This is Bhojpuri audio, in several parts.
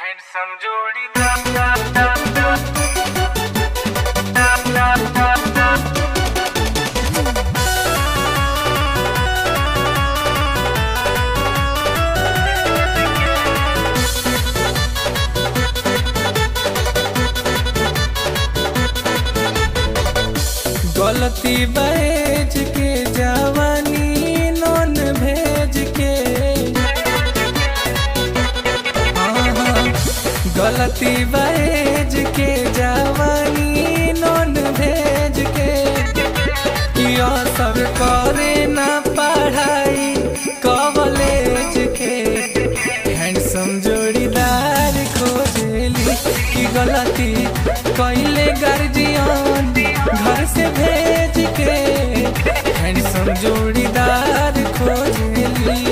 हैंडसम जोड़ी गलती बहेज के जवानी नॉन भेज के हाँ, हाँ। गलती बहेज के जवानी नॉन भेज के किया सब करे ना पढ़ाई कॉलेज के हैंडसम जोड़ीदार खोजली की गलती कैले गार्जियन घर से भेज के हैंडसम जोड़ीदार खोजली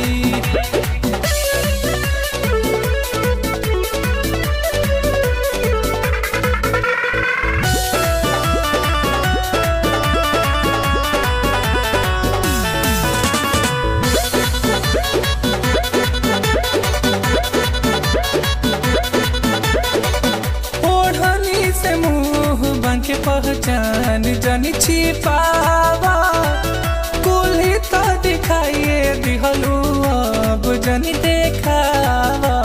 ओढ़नी से मुंह बंक पहचान जनी छिपावा कुल्ही तो दिखाइए दिहलू अब जनी देखावा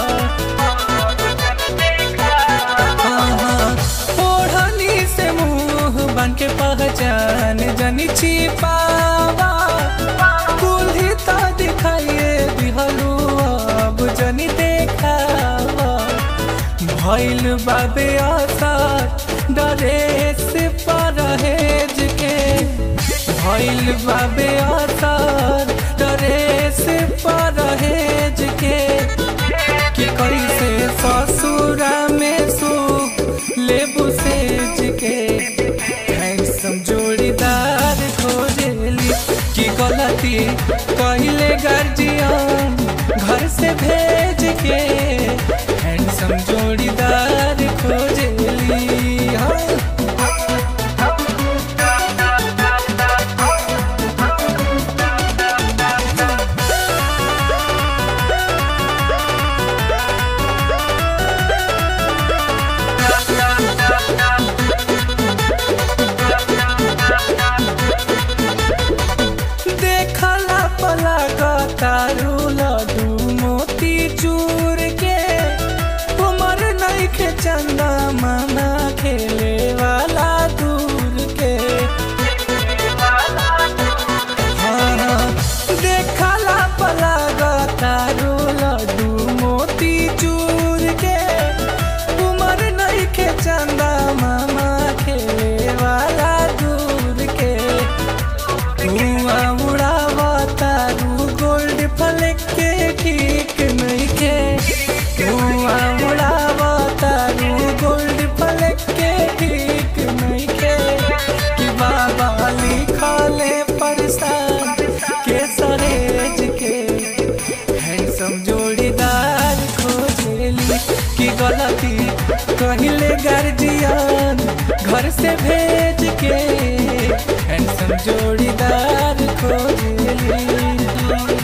हाँ, ओढ़नी से मुंह बंक पहचान जनी छिपावा कुल्ही तो दिखाइए दिहलू अब जनी देखावा भइल बाबे असर डरेस परहेज के भइल बाबे असर डरेस परहेज के कि कैसे ससुरा में सुख लेबू सेज के हैंडसम जोड़ीदार खोजेली कि गलती कहले गार्जियन घर से भेज के हैंडसम जोड़ीदार खोजेली हाँ देखला पला तारू लड्डू मोती चूर के उमर नहीं खे चंदा माना खेले वाला दूर के हाँ, देखला पला तारू लड्डू मोती चूर के उमर नहीं खे चंदा मामा खेले वाला दूर के धुआं उड़ावता रू गोल्ड फ्लेक के ठीक नहीं के धुआं उड़ावता रू गोल्ड फ्लेक के ठीक नहीं के कि बाबा लिखले परेशान के सरेज के हैंडसम जोड़ीदार खोजेली कि गलती कहले गार्जियन घर से भेज के हैंडसम जोड़ीदार खोजेली